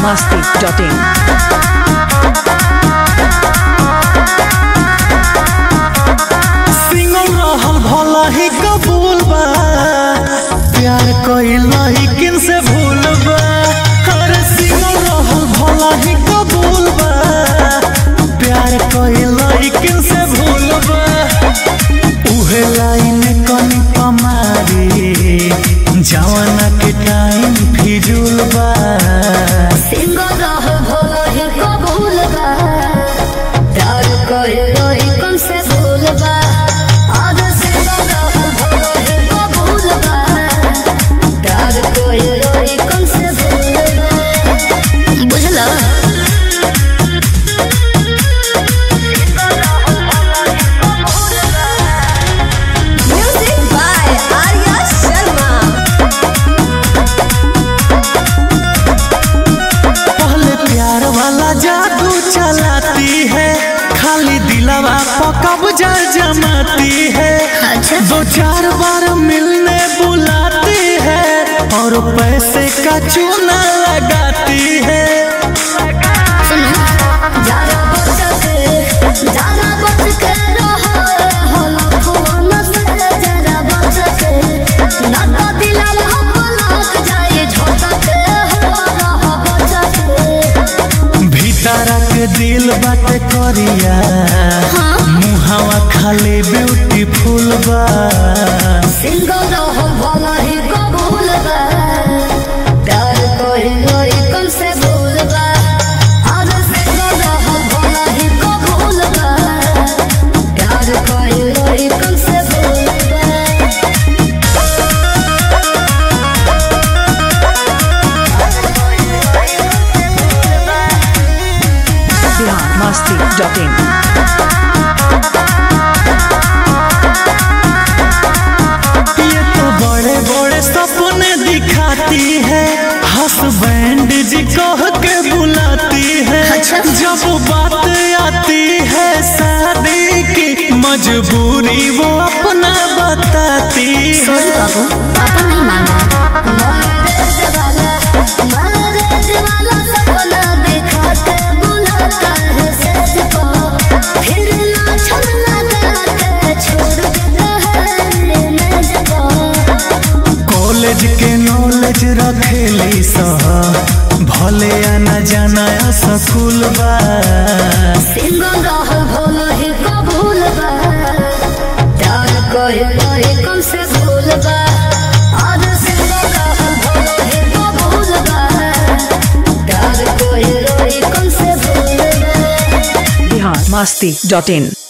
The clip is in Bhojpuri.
biharmasti.in सिंगल रहल भला ही कबूल बा प्यार कइल किन से भूल बा अरे सिंगल रहल भला ही कबूल बा प्यार कइल किन से भूल बा उहे लाइन कनी पमारी जवाना के टाइम फिजूल बा सिंगल रह भोला ही कबूल बा प्यार कहे रही कम से भूल बा आज सिंगल रह भोला ही कबूल बा प्यार कहे रही कम से भूल बा बुझला म्यूजिक बाय आर्या शर्मा पहले प्यार वाला जादू चलाती है खाली दिलवा पर कब्जा जमाती है अच्छा दो चार बार मिलने बुलाती है और पैसे का चूना लगाती है सुनो जाना बच के जाना बच के रहो होला फोन से जरा बच के ना तो दिलल हम लग जाए छोटा के हो रहा बच के भीतर के दिल बात करिया मुहावा खाली ब्यूटीफुल बा सिंगल रहो भला ही कबूल बा प्यार कोई लोई कम से भूल बा आज सिंगल रहो भला ही कबूल बा प्यार कोई लोई कम से भूल बा biharmasti.in ये तो बड़े बड़े सपने दिखाती है हसबैंड जी कह के बुलाती है अच्छा। जब बात आती है शादी की मजबूरी वो अपना बताती सॉरी है बाबू पापा नहीं मांगा मैरिज वाला मैरिज वाला सपना देखा के बुलाता है सच को फिर ना छल लगा के छोड़ देता है मुझको कॉलेज के नॉलेज रखेली सह भले आना जाना स्कूल बा सिंगल रह भोला ही कबूल बा प्यार कहे रही कम से भूल बा आज सिंगल रह भोला ही कबूल बा प्यार कहे रही कम से भूल बा biharmasti.in